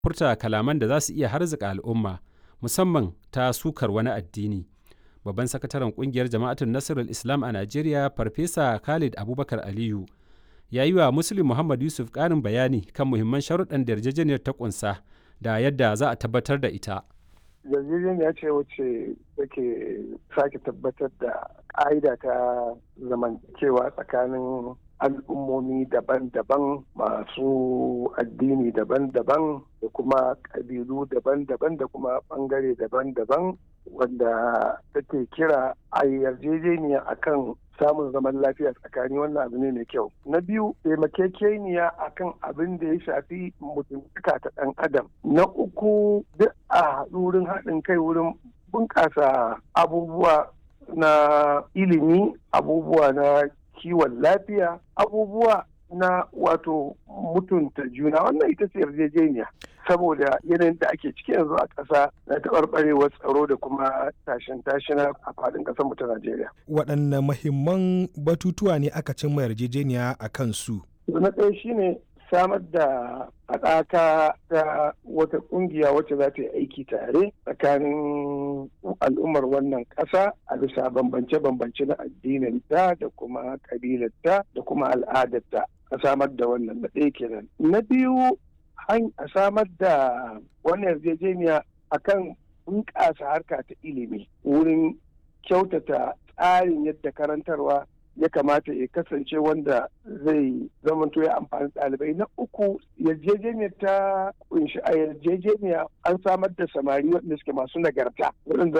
furta kalaman da za su iya harzika al'umma musamman ta sukar wani addini. Babban sakataren kungiyar jama'atun Nasirul Islam a Najeriya Farfesa Khalid Abubakar Aliyu ya yi wa Muslim Muhammad Yusuf ƙarin bayani kan muhimman sharuɗan da yarjejeniyar ta ƙunsa da yadda za a tabbatar da ita. yarjejeniya ce wacce take sake tabbatar da ƙa'ida ta zamantakewa tsakanin al'ummomi daban-daban masu addini daban-daban da kuma ƙabilu daban-daban da kuma ɓangare daban-daban wanda take kira a yarjejeniya akan samun zaman lafiya tsakani wannan abu ne mai kyau na biyu taimakekeniya akan abin da ya shafi mutuntaka ta ɗan adam na uku duk a wurin haɗin kai wurin bunƙasa abubuwa na ilimi abubuwa na kiwon lafiya abubuwa na wato mutunta juna wannan ita ce yarjejeniya saboda yanayin da ake ciki yanzu a ƙasa na taɓarɓarewar tsaro da kuma tashin tashina a faɗin ƙasar mu ta Najeriya. Waɗanne mahimman batutuwa ne aka cimma yarjejeniya a kan su? Na ɗaya shine samar da haɗaka ta wata ƙungiya wacce za ta yi aiki tare tsakanin al'ummar wannan ƙasa a bisa bambance-bambance na addininta da kuma ƙabilarta da kuma al'adarta a samar da wannan na ɗaya kenan. Na biyu a samar da wannan yarjejeniya akan bunƙasa harka ta ilimi wurin kyautata tsarin yadda karantarwa ya kamata ya kasance wanda zai zamanto ya amfani ɗalibai na uku yarjejeniyar ta kunshi a yarjejeniya an samar da samari waɗanda suke masu nagarta waɗanda